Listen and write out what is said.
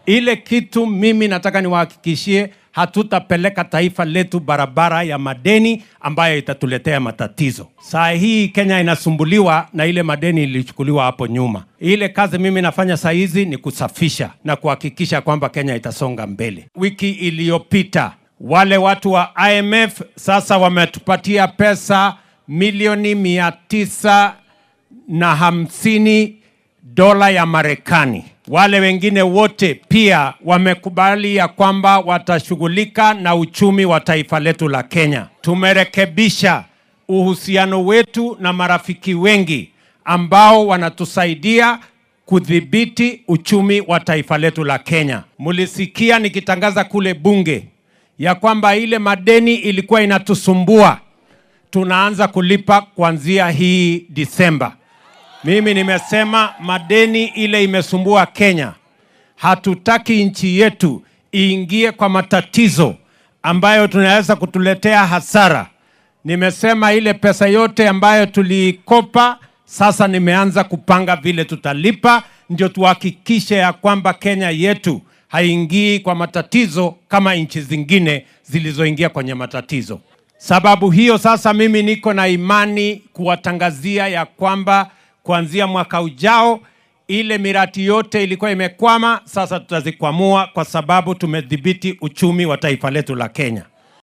Ile kitu mimi nataka niwahakikishie, hatutapeleka taifa letu barabara ya madeni ambayo itatuletea matatizo. Saa hii Kenya inasumbuliwa na ile madeni ilichukuliwa hapo nyuma. Ile kazi mimi nafanya saa hizi ni kusafisha na kuhakikisha kwamba Kenya itasonga mbele. Wiki iliyopita wale watu wa IMF sasa wametupatia pesa milioni mia tisa na hamsini dola ya Marekani. Wale wengine wote pia wamekubali ya kwamba watashughulika na uchumi wa taifa letu la Kenya. Tumerekebisha uhusiano wetu na marafiki wengi ambao wanatusaidia kudhibiti uchumi wa taifa letu la Kenya. Mulisikia nikitangaza kule bunge ya kwamba ile madeni ilikuwa inatusumbua, tunaanza kulipa kuanzia hii Disemba. Mimi nimesema madeni ile imesumbua Kenya. Hatutaki nchi yetu iingie kwa matatizo ambayo tunaweza kutuletea hasara. Nimesema ile pesa yote ambayo tuliikopa, sasa nimeanza kupanga vile tutalipa, ndio tuhakikishe ya kwamba Kenya yetu haingii kwa matatizo kama nchi zingine zilizoingia kwenye matatizo. Sababu hiyo sasa mimi niko na imani kuwatangazia ya kwamba kuanzia mwaka ujao ile miradi yote ilikuwa imekwama, sasa tutazikwamua kwa sababu tumedhibiti uchumi wa taifa letu la Kenya.